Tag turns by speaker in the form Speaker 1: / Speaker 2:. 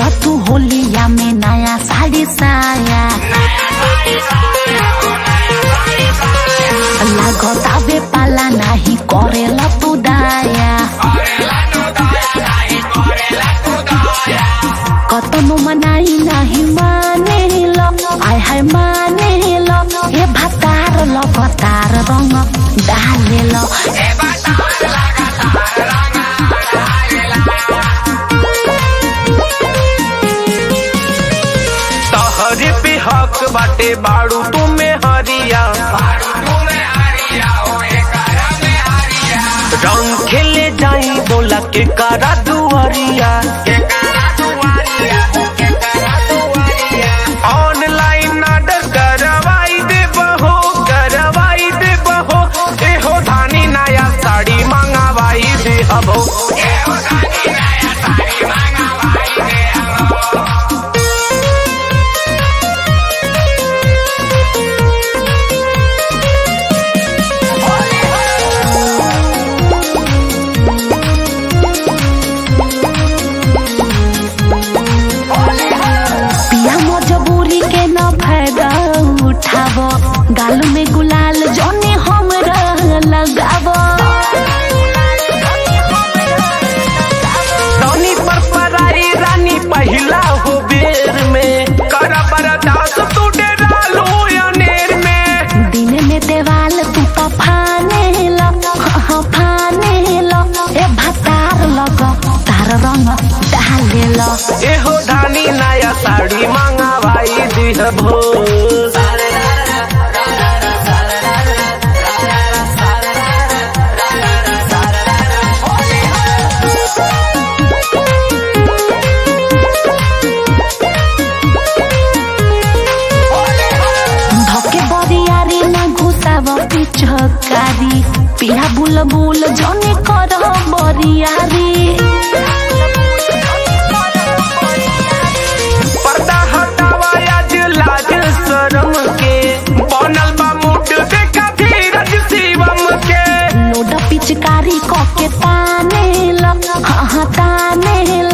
Speaker 1: तू होलिया में नया साड़ी साया लागतावे पाला नाही करेला तू दाया कतनो मनाई नाही माने लो आय हाय माने लो ए भातार लो भातार रंग डाले लो
Speaker 2: तहरे पे हक बाटे बाड़ू तुम्हें हरिया रंग खेले जाई बोला के करा दुआरिया ऑनलाइन ऑर्डर करवाई दे बहो करवाई दे बहो एहो धानी नया साड़ी मंगावाई दे हबो
Speaker 1: पिया मजबूरी के न फायदा उठाव गाल में गुलाल जौनी हमरा लगाव
Speaker 2: रानी पर पराई रानी पहिला हो बेर में कर बरदास तू डेरा लो अनेर में
Speaker 1: दिन में देवाल तू तो फाने लो हाँ, फाने लो ए भतार लग तार रंग डाले लो
Speaker 2: एहो धानी नया साड़ी मंगावाई दिहबो
Speaker 1: धके बरियारी ना घुसाव पिछकारी पिया बुलबुल जौनी कर बरियारी
Speaker 2: पर्दा हटावा आज लाज शरम के बनल बा मुड देखा धीरज शिवम के
Speaker 1: लोड पिचकारी क के ताने लो हाँ हाँ ताने